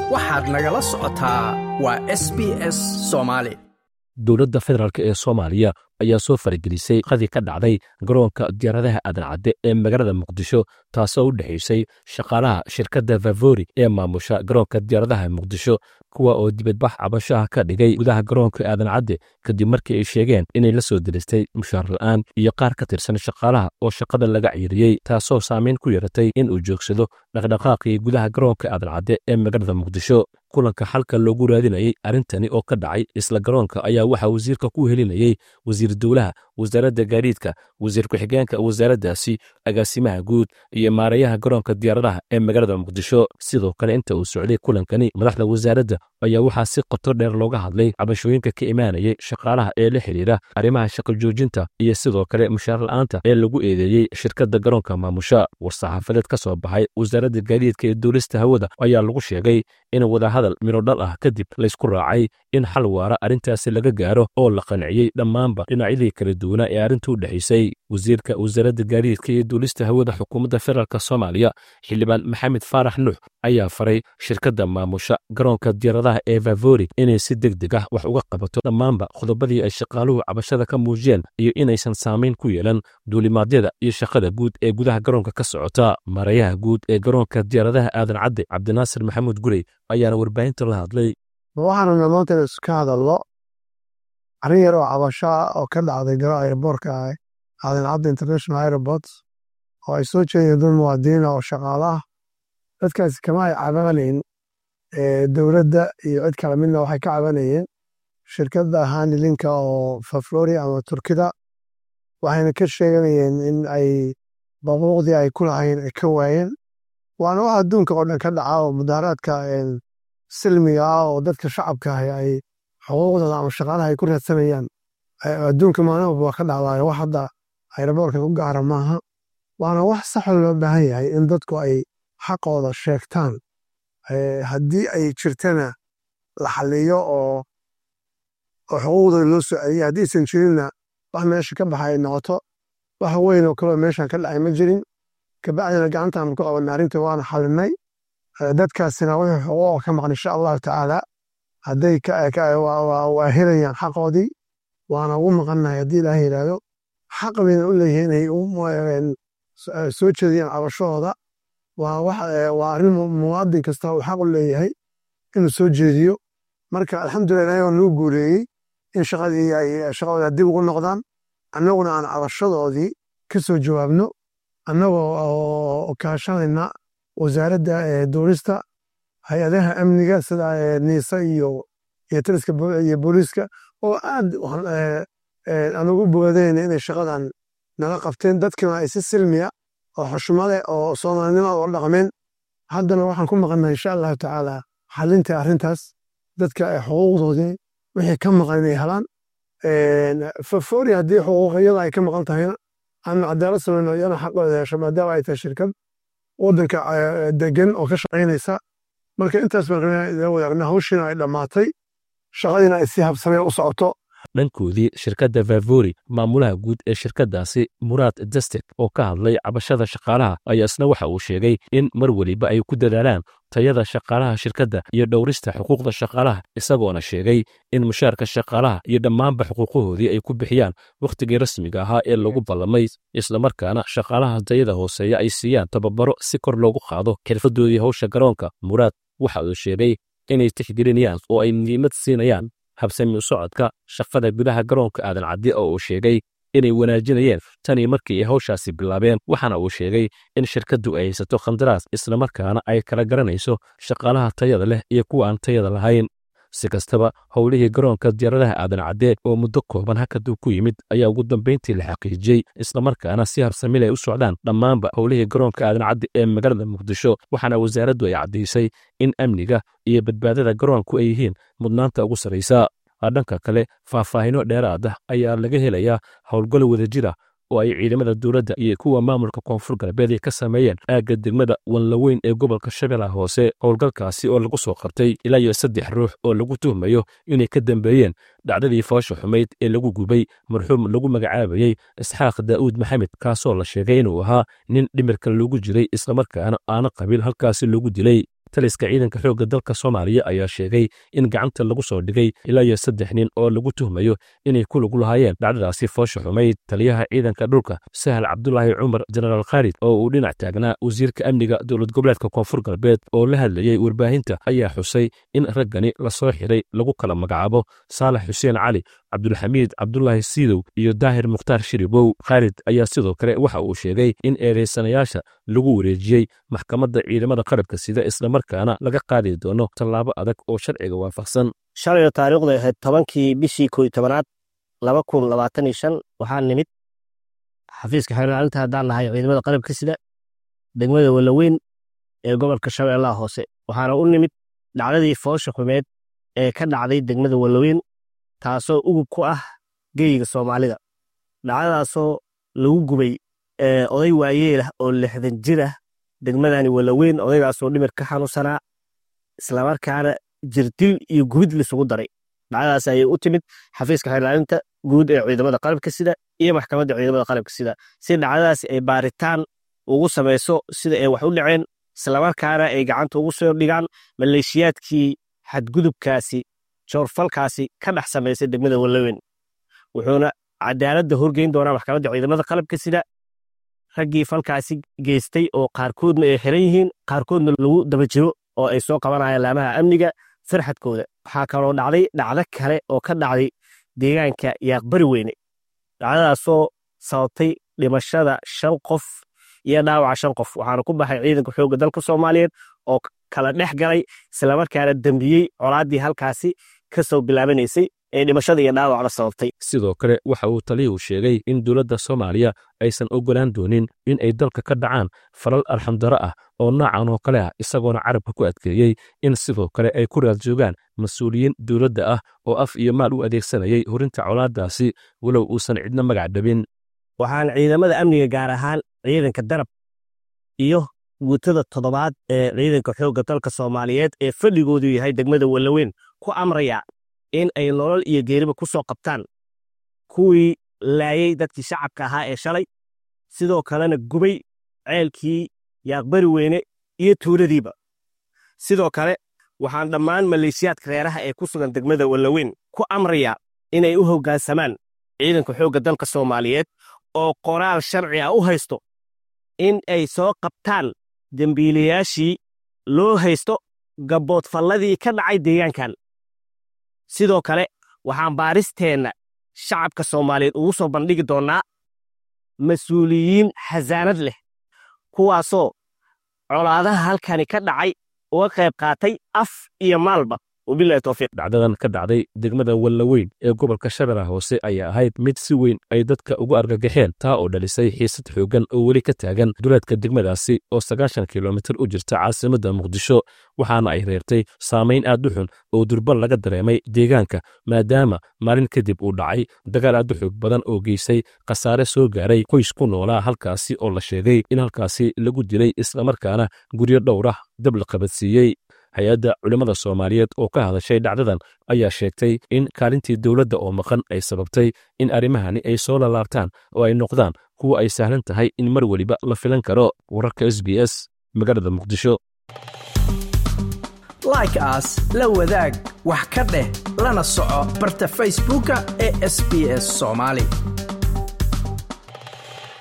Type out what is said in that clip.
waxaad nagala socotaa waa s b s soomaali dowladda federaalk ee soomaaliya ayaa soo faragelisay qadii ka dhacday garoonka diyaaradaha aadan cadde ee magaalada muqdisho taasoo u dhexaysay shaqaalaha shirkadda favori ee maamusha garoonka diyaaradaha muqdisho kuwa oo dibadbax cabashaha ka dhigay gudaha garoonka aadan cadde kadib markii ay sheegeen inay la soo diristay mushaar la'aan iyo qaar ka tirsan shaqaalaha oo shaqada laga ciiriyey taasoo saamayn ku yeeratay in uu joogsado dhaqdhaqaaqii gudaha garoonka aadan cadde ee magaalada muqdisho kulanka xalka loogu raadinayay arrintani oo ka dhacay isla garoonka ayaa waxaa wasiirka ku helinayey wasiir dowlaha wasaaradda gaadiidka wasiir ku-xigeenka wasaaraddaasi agaasimaha guud iyo maareeyaha garoonka diyaaradaha ee magaalada muqdisho sidoo kale inta uu socday kulankani madaxda wasaaradda ayaa waxaa si qoto dheer looga hadlay cabashooyinka ka imaanayay shaqaalaha ee la xidhiira arrimaha shaqo joojinta iyo sidoo kale mushaar la'aanta ee lagu eedeeyey shirkadda garoonka maamusha war-saxaafadeed ka soo baxay wasaaradda gaadiidka ee duulista hawada ayaa lagu sheegay in wadahadal midhodhal ah kadib laysku raacay in xal waara arrintaasi laga gaaro oo la qanciyey dhammaanba dhinacyadii kala duwanaa ee arrinta u dhexaysay wasiirka wasaaradda gaadiidka iyo duulista hawada xukuumadda federaalk soomaaliya xildhibaan maxamed faarax nuux ayaa faray shirkadda maamusha garoonka diyaaradaha ee favori inay si deg deg ah wax uga qabato dhammaanba qodobadii ay shaqaaluhu cabashada ka muujiyeen iyo inaysan saamayn ku yeelan duulimaadyada iyo shaqada guud ee gudaha garoonka ka socota maarayaha guud ee garoonka diyaaradaha aadan cadde cabdinaasir maxamuud gurey ayaana warbaahinta la hadlay waxaanuna maanta iska hadallo arrin yar oo cabasho ah oo ka dhacday garo airboortka aadan cadde international airport oo ay soo jeedeen dad muwaadiniina oo shaqaala ah dadkaasi kama ay cabanayn dowladda iyo cid kale midna waxay ka cabanayeen shirkadda hanilinka oo faflori ama turkida waxayna ka sheeganayeen in ay baquuqdii ay ku lahayn ay ka waayeen waana wax adduunka oo dhan ka dhaca oo mudaaraadka silmiga ah oo dadka shacabka ah ay xuquuqdooda ama shaqaalaha ay ku raadsanayaan adduunka maalin walba waa ka dhacdaayo wax hadda ayraboorka ku gaara maaha waana wax saxo loo baahan yahay in dadku ay xaqooda sheegtaan haddii ay jirtana la xaliyo oo xuquuqdooda loo soo celiya haddiisan jirinna wax meesha ka baxa ay noqoto wax weyn oo kaloo meeshan ka dhacay ma jirin kabacdina gacantaanu ku qabanay arrinta waana xalinay dadkaasina wixii xuquuqa ka maqan insha allahu tacaala hadday waa helayaan xaqoodii waana ugu maqannahay haddii ilaaha yidhaahdo xaq bayna u leeyihiin inay soo jeediyaan cabashahooda waa arrin muwaadin kasta uu xaq u leeyahay inuu soo jeediyo marka alxamdulilah ilahay waa nuu guuleeyey in shaqadii ay shaqadooda dib ugu noqdaan annaguna aan cabashadoodii ka soo jawaabno annagoo kaashanayna wasaaradda duulista hay-adaha amniga sida niisa iyo iyo taliska iyo booliiska oo aad aan ugu bogadayna inay shaqadan nala qabteen dadkina ay si silmiya oo xushmade oo soomaalinimada oo dhaqmeen haddana waxaan ku maqannay insha allahu tacaala xalinta arrintaas dadka ay xuquuqdoodii wixii ka maqan inay helaan fafori haddii xuquuqyada ay ka maqan tahayna aan cadaalad samayno iyana xaqooda hesho maadaama ay tahay shirkad waddanka degan oo ka shaqaynaysa marka intaas baan rabnaa wadaagna hawshiina ay dhammaatay shaqadiina ay si habsameen u socoto dhankoodii shirkadda favori maamulaha guud ee shirkaddaasi muraad destek oo ka hadlay cabashada shaqaalaha ayaa isna waxa uu sheegay in mar weliba ay ku dadaalaan tayada shaqaalaha shirkadda iyo dhowrista xuquuqda shaqaalaha isagoona sheegay in mushaarka shaqaalaha iyo dhammaanba xuquuqahoodii ay ku bixiyaan wakhtigii rasmiga ahaa ee lagu ballamay islamarkaana shaqaalaha tayada hooseeya ay siiyaan tababaro si kor loogu qaado xirfadoodii howsha garoonka muraad waxa uu sheegay inay tixgelinayaan oo ay muhiimad siinayaan habsami u socodka shaqada gudaha garoonka aadan caddi oo uu sheegay inay wanaajinayeen tanii markii ay hawshaasi bilaabeen waxaana uu sheegay in shirkaddu ay haysato khandaraas islamarkaana ay kala garanayso shaqaalaha tayada leh iyo kuwa aan tayada lahayn si kastaba howlihii garoonka diyaaradaha aadan cadde oo muddo kooban hakaduu ku yimid ayaa ugu dambayntii la xaqiijiyey islamarkaana si habsamil ay u socdaan dhammaanba howlihii garoonka aadan cadde ee magaalada muqdisho waxaana wasaaraddu ay caddaysay in amniga iyo badbaadada garoonku ay yihiin mudnaanta ugu sarraysa dhanka kale faahfaahino dheeraad ah ayaa laga helayaa howlgal wadajir ah oo ay ciidamada dowladda iyo kuwa maamulka koonfur galbeed ay ka sameeyeen aagga degmada wanlaweyn ee gobolka shabeellaha hoose howlgalkaasi oo lagu soo qabtay ilaa iyo saddex ruux oo lagu tuhmayo inay ka dambeeyeen dhacdadii foosha xumayd ee lagu gubay marxuum lagu magacaabayey isxaaq daa'uud maxamed kaasoo la sheegay inuu ahaa nin dhimirka loogu jiray islamarkaana aana qabiil halkaasi loogu dilay taliska ciidanka xoogga dalka soomaaliya ayaa sheegay in gacanta lagu soo dhigay ilaa iyo saddex nin oo lagu tuhmayo inay ku lug lahaayeen dhacdadaasi foosha xumayd taliyaha ciidanka dhulka sahal cabdulaahi cumar jenaraal khaalid oo uu dhinac taagnaa wasiirka amniga dowlad goboleedka koonfur galbeed oo la hadlayey warbaahinta ayaa xusay in raggani lasoo xiray lagu kala magacaabo saalax xuseen cali cabdulxamiid cabdulaahi siidow iyo daahir mukhtaar shiribow khaalid ayaa sidoo kale waxa uu sheegay in eedaysanayaasha lagu wareejiyey maxkamadda ciidamada qarabka sida islamarkaana laga qaadi doono tallaabo adag oo sharciga waafaqsan shalayoo taariikhdu ahayd tobankii bishii kooiyo tobanaad laba kun labaatan iyo shan waxaa nimid xafiiska xeerlaalinta haddaan nahay ciidamada qarabka sida degmada walaweyn ee gobolka shabeellaha hoose waxaana u nimid dhacdadii foosha xumeed ee ka dhacday degmada walaweyn taasoo ugub ku ah geyiga soomaalida dhacdadaasoo lagu gubay oday waayeelah oo lixdan jir ah degmadani walaweyn odaygaasoo dhimir ka xanuunsanaa islamarkaana jirdil iyo gubid lisugu daray dhacdadaas ayay u timid xafiiska xeerlaalinta guud ee ciidamada qalabka sida iyo maxkamadda ciidamada qalabka sida si dhacdadaasi ay baaritaan ugu samayso sida ay wax u dhaceen islamarkaana ay gacanta ugu soo dhigaan maleeshiyaadkii xadgudubkaasi joorfalkaasi ka dhex samaysay degmada walaweyn wuxuuna cadaaladda horgeyn doonaa maxkamadda ciidamada qalabka sida raggii falkaasi geystay oo qaarkoodna ay xiran yihiin qaarkoodna lagu daba jiro oo ay soo qabanayaan laamaha amniga farxadkooda waxaa kaloo dhacday dhacdo kale oo ka dhacday deegaanka yaaqbari weyne dhacdadaasoo sababtay dhimashada shan qof iyo dhaawaca shan qof waxaana ku baxay ciidanka xoogga dalka soomaaliyeed oo kala dhex galay islamarkaana dembiyey colaaddii halkaasi ka soo bilaabanaysay ee dhimashada iyo dhaawacna sababtay sidoo kale waxa uu taliyuhu sheegay in dowladda soomaaliya aysan oggolaan doonin in ay dalka ka dhacaan falal arxamdaro ah oo noocan oo kale ah isagoona carabka ku adkeeyey in sidoo kale ay ku raad joogaan mas-uuliyiin dowladda ah oo af iyo maal u adeegsanayay horinta colaaddaasi walow uusan cidna magac dhabin waxaan ciidamada amniga gaar ahaan ciidanka darab iyo guutada toddobaad ee ciidanka xoogga dalka soomaaliyeed ee fadhigoodu yahay degmada walaweyn ku amraya in ay nolol iyo geeriba ku soo qabtaan kuwii laayey dadkii shacabka ahaa ee shalay sidoo kalena gubay ceelkii yaaqbari weyne iyo tuuladiiba sidoo kale waxaan dhammaan maleeshiyaadka reeraha ee ku sugan degmada walaweyn ku amrayaa inay u hoggaansamaan ciidanka xoogga dalka soomaaliyeed oo qoraal sharci ah u haysto in ay soo qabtaan dembiilayaashii loo haysto gabboodfalladii ka dhacay deegaankan sidoo kale waxaan baaristeenna shacabka soomaaliyeed ugu soo bandhigi doonnaa mas-uuliyiin xasaanad leh kuwaasoo colaadaha halkani ka dhacay uga qayb qaatay af iyo maalba wabilahi towfiiq dhacdadan ka dhacday degmada wallaweyn ee gobolka shabeellaha hoose ayaa ahayd mid si weyn ay dadka ugu argagaxeen taa oo dhalisay xiisad xooggan oo weli ka taagan duleedka degmadaasi oo sagaashan kilomitir u jirta caasimadda muqdisho waxaana ay reertay saamayn aad u xun oo durbal laga dareemay deegaanka maadaama maalin kadib uu dhacay dagaal aad u xoog badan oo geysay khasaare soo gaaray qoys ku noolaa halkaasi oo la sheegay in halkaasi lagu dilay islamarkaana guryo dhowr ah dab la qabadsiiyey hay-adda culimmada soomaaliyeed oo ka hadashay dhacdadan ayaa sheegtay in kaalintii dowladda oo maqan ay sababtay in arrimahani ay soo lalaabtaan oo ay noqdaan kuwa ay sahlan tahay in mar weliba la filan karo wararka s b s magaalada muqdisho like aas la wadaag wax ka dheh lana soco barta facebooka ee sb s soomaali